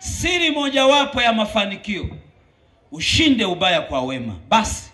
siri mojawapo ya mafanikio, ushinde ubaya kwa wema. Basi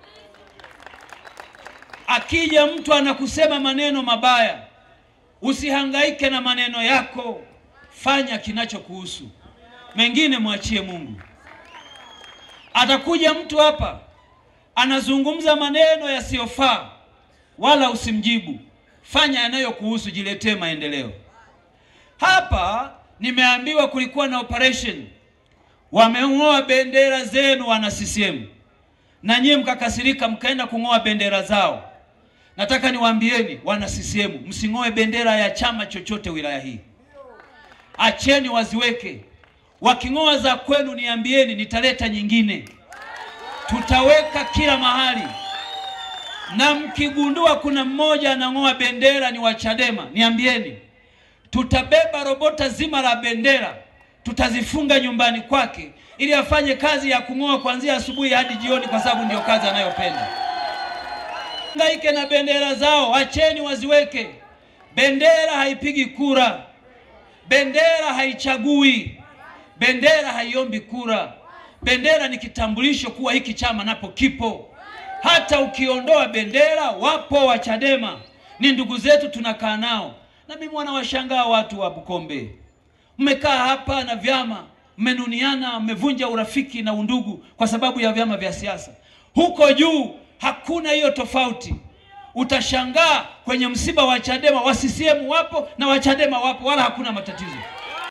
akija mtu anakusema maneno mabaya, usihangaike na maneno yako, fanya kinachokuhusu, mengine mwachie Mungu. Atakuja mtu hapa anazungumza maneno yasiyofaa, wala usimjibu, fanya yanayokuhusu, jiletee maendeleo. Hapa nimeambiwa kulikuwa na operation, wameng'oa bendera zenu wana CCM, na nyie mkakasirika, mkaenda kung'oa bendera zao. Nataka niwaambieni wana CCM, msing'oe bendera ya chama chochote wilaya hii, acheni waziweke. Waking'oa za kwenu, niambieni, nitaleta nyingine, tutaweka kila mahali. Na mkigundua kuna mmoja anang'oa bendera ni wa Chadema, niambieni, tutabeba robota zima la bendera, tutazifunga nyumbani kwake, ili afanye kazi ya kung'oa kuanzia asubuhi hadi jioni, kwa sababu ndio kazi anayopenda. Hangaike na bendera zao, acheni waziweke. Bendera haipigi kura, bendera haichagui, bendera haiombi kura. Bendera ni kitambulisho kuwa hiki chama napo kipo. Hata ukiondoa bendera, wapo wa Chadema, ni ndugu zetu, tunakaa nao. Na mimi wanawashangaa watu wa Bukombe, mmekaa hapa na vyama, mmenuniana, mmevunja urafiki na undugu kwa sababu ya vyama vya siasa. Huko juu hakuna hiyo tofauti. Utashangaa kwenye msiba wa Chadema wa CCM wapo na wa Chadema wapo, wala hakuna matatizo.